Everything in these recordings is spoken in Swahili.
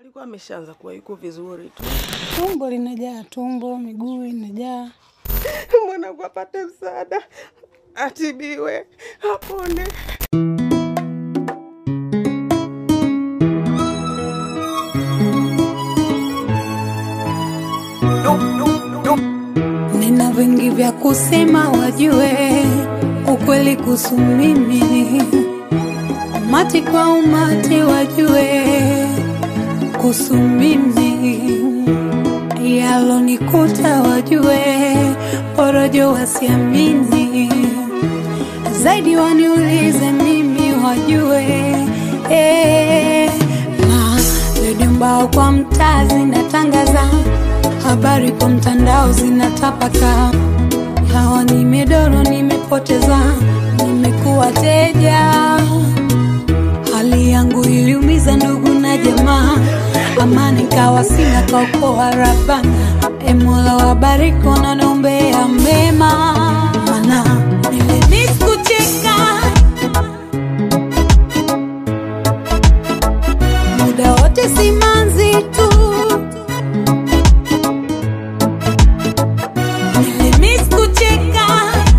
alikuwa ameshaanza kuwa yuko vizuri tu. Tumbo linajaa, tumbo, miguu inajaa. Mwanangu apate msaada, atibiwe, apone. Nina vingi vya kusema, wajue ukweli kuhusu mimi. Umati kwa umati, wajue kuhusu mimi. Yalonikuta, wajue porojo, wasiamini zaidi, waniulize mimi, wajue eh, na redio mbao kwa mtaa zinatangaza habari kwa mtandao zinatapaka, hawa nimedoro, nimepoteza, nimekuwa teja. Hali yangu iliumiza ndugu na jamaa, amani kawa sina kaokoa Rabana. E Mola wabariki wanaombea mema, mana nilimiss kucheka muda wote, simanzi tu Nilimiss kucheka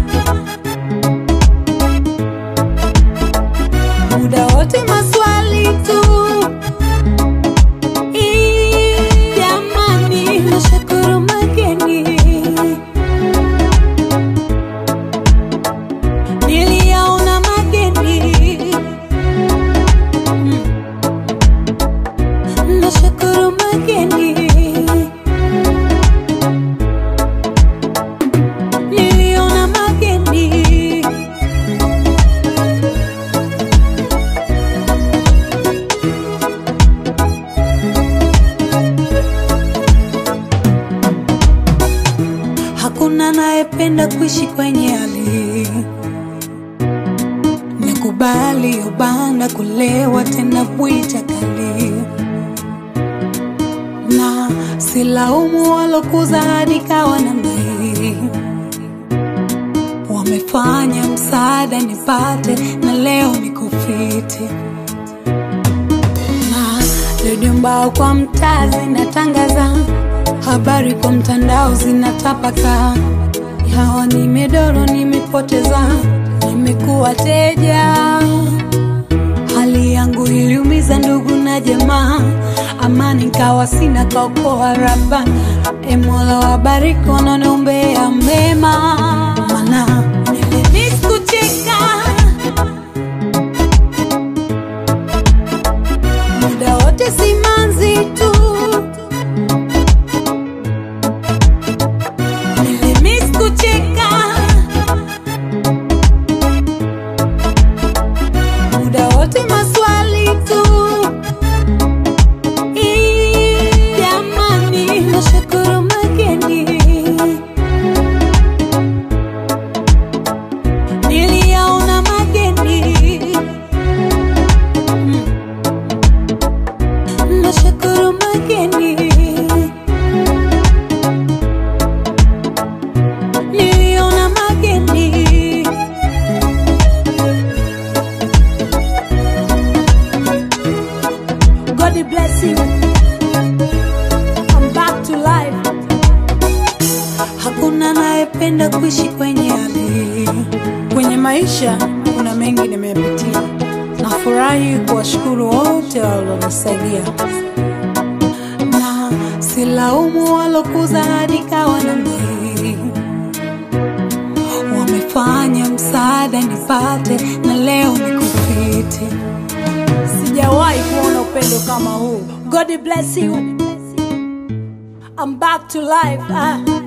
muda wote, maswali tu. Ii, Jamani, nashukuru mageni niliyaona mageni, Mm. nashukuru mageni niliona mageni hakuna anayependa kuishi kwenye hali nakubali ubanda kulewa tena bwita kali na silaumu walokuza hadi kawa namna hii wamefanya msaada nipate na leo nikufiti na redio mbao kwa mtaa zinatangaza habari kwa mtandao zinatapaka hawa nimedoro nimepoteza nimekuwa teja hali yangu iliumiza ndugu na jamaa amani kawa sina kaokoa Rabana e Mola wabariki wanaombea mema mana nilimiss kucheka muda wote simanzi tu nilimiss kucheka muda wote maswali tu Ii, jamani nashukuru mageni niliyaona mageni Mm. nashukuru mageni niliona mageni God bless you. I'm back to life. Hakuna anayependa kuishi kwenye hali. Kwenye maisha kuna mengi nimepitia. Nafurahi kuwashukuru wote walionisaidia, na silaumu walokuza hadi kawa namna hii. Wamefanya msaada nipate na leo nikufiti. Sijawahi kuona upendo kama huu. God bless you. I'm back to life. Ah.